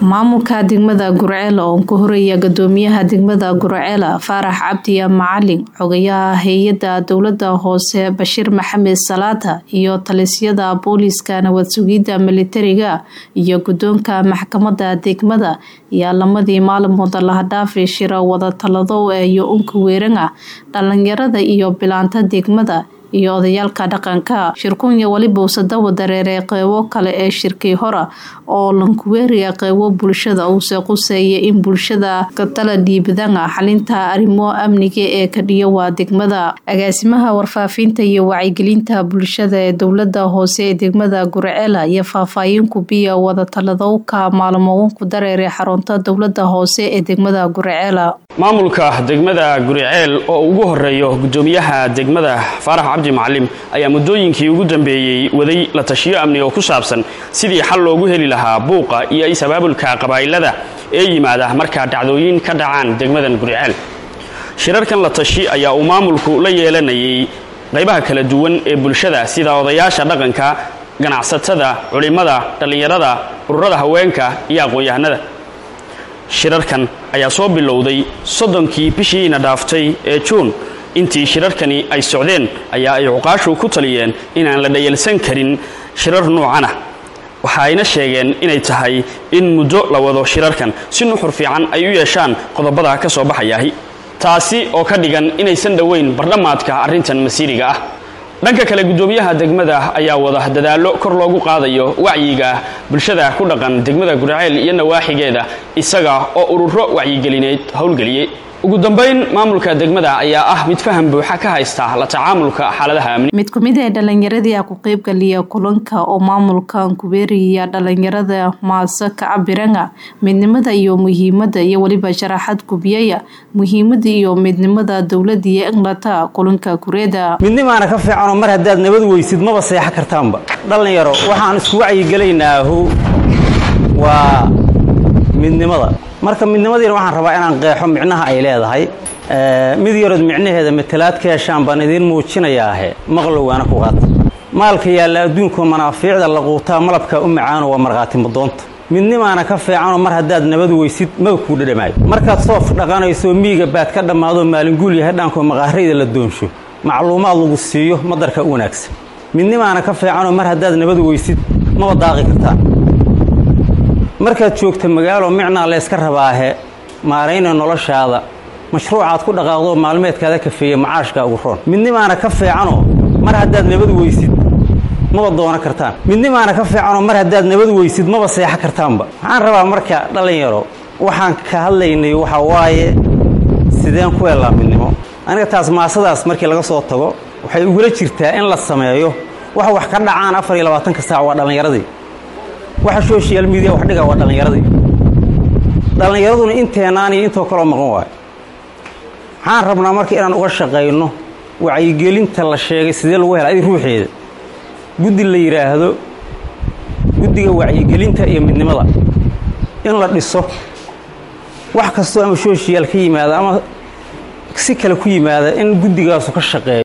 maamulka degmada gurceel oo ka horeeya gudoomiyaha degmada gurceel faarax cabdiya macalin xogayaha hay-ada dowlada hoose bashiir maxamed salaata iyo talisyada booliiska nabad sugidda militariga iyo gudoonka maxkamada degmada ayaa lamadii maalmood lahadhaafi shira wada talado iyo unka weerana dhalinyarada iyo bilaanta degmada iyo odayaalka dhaqanka shirkunya weliba usadawa dareeray qeybo kale ee shirkii hora oo lankuweeriya qeybo bulshada uuse quseeya in bulshada katala dhiibadana xalinta arrimo amniga ee kadhiyo waa degmada agaasimaha warfaafinta iyo wacyigelinta bulshada ee dowlada hoose ee degmada gurceela iyo faahfaahin kubiya wadatalladowka maalmoonku dareeray xarunta dowlada hoose ee degmada gurceela maamulka degmada guriceel oo ugu horeeyo gudoomiyaha degmada faarax cabdi macalim ayaa muddooyinkii ugu dambeeyey waday la tashiyo amni oo ku saabsan sidii xal loogu heli lahaa buuqa iyo is-abaabulka qabaa'ilada ee yimaada markaa dhacdooyin ka dhacaan degmadan guriceel shirarkan la tashi ayaa uu maamulku la yeelanayay qaybaha kala duwan ee bulshada sida odayaasha dhaqanka ganacsatada culimmada dhallinyarada ururada haweenka iyo aqoon-yahanada shirarkan ayaa soo bilowday soddonkii bishiina dhaaftay ee juun intii shirarkani ay socdeen ayaa ay cuqaashu ku taliyeen inaan la dhayalsan karin shirar nuucanah waxa ayna sheegeen inay tahay in muddo la wado shirarkan si nuxur fiican ay u yeeshaan qodobada ka soo baxayaahi taasi oo ka dhigan inaysan dhoweyn bardhammaadka arrintan masiiriga ah dhanka kale gudoomiyaha degmada ayaa wada dadaallo kor loogu qaadayo wacyiga bulshada ku dhaqan degmada gurceel iyo nawaaxigeeda isaga oo ururo wacyigelineed howlgeliyey ugu dambayn maamulka degmada ayaa ah mid faham buuxa ka haysta la tacaamulka xaaladaha amni mid kumid ee dhalinyaradii ku qeybgaliya kulanka oo maamulka kubeeriya dhalinyarada maase ka cabirana midnimada iyo muhiimada iyo weliba sharaxad gubiyaya muhiimada iyo midnimada dowlada iyo englata kulanka kureeda midnimaana ka fiicanoo mar haddaad nabad weysid maba seexo kartaanba dhalinyaro waxaan isku wacyigelaynaahu waa midnimada marka midnimadiina waxaan rabaa inaan qeexo micnaha ay leedahay mid yarood micnaheeda matalaad ka heshaan baan idiin muujinayaahe maqlowgaana ku qaata maalka yaalla adduunkuo manaafiicda la quutaa malabka u macaano waa markhaati madoonta midnimaana ka fiicanoo mar haddaad nabad weysid maga kuu dhadhamaayo markaad soof dhaqanayso miiga baad ka dhammaadoo maalinguul yahay dhaanko maqaarayda la doonsho macluumaad lagu siiyo madarka u wanaagsan midnimaana ka fiicanoo mar haddaad nabad weysid maba daaqi kartaa markaad joogta magaalo micnaa layska rabaahe maarayna noloshaada mashruucaad ku dhaqaaqdoo maalmeedkaada kafeeya macaashka ugu roon midnimaana ka fiicanoo mar haddaad nabad weysid maba doono kartaan midnimaana ka fiicanoo mar haddaad nabad weysid maba seexo kartaanba waxaan rabaa marka dhallinyaro waxaan ka hadlaynay waxaa waaye sideen ku helaa midnimo aniga taas maasadaas markii laga soo tago waxay igula jirtaa in la sameeyo waxa wax ka dhacaan afar iyo labaatanka saac waa dhallinyaradii waxa social media wax dhiga waa dhallinyaradii dhallinyaraduna inteenaan iyo intoo kaloo maqan waayo waxaan rabnaa marka inaan uga shaqayno wacyigelinta la sheegay sidee lagu hela adi ruuxeeda guddi la yidhaahdo guddiga wacyigelinta iyo midnimada in la dhiso wax kastoo ama social ka yimaada ama si kale ku yimaada in guddigaasu ka shaqeeyo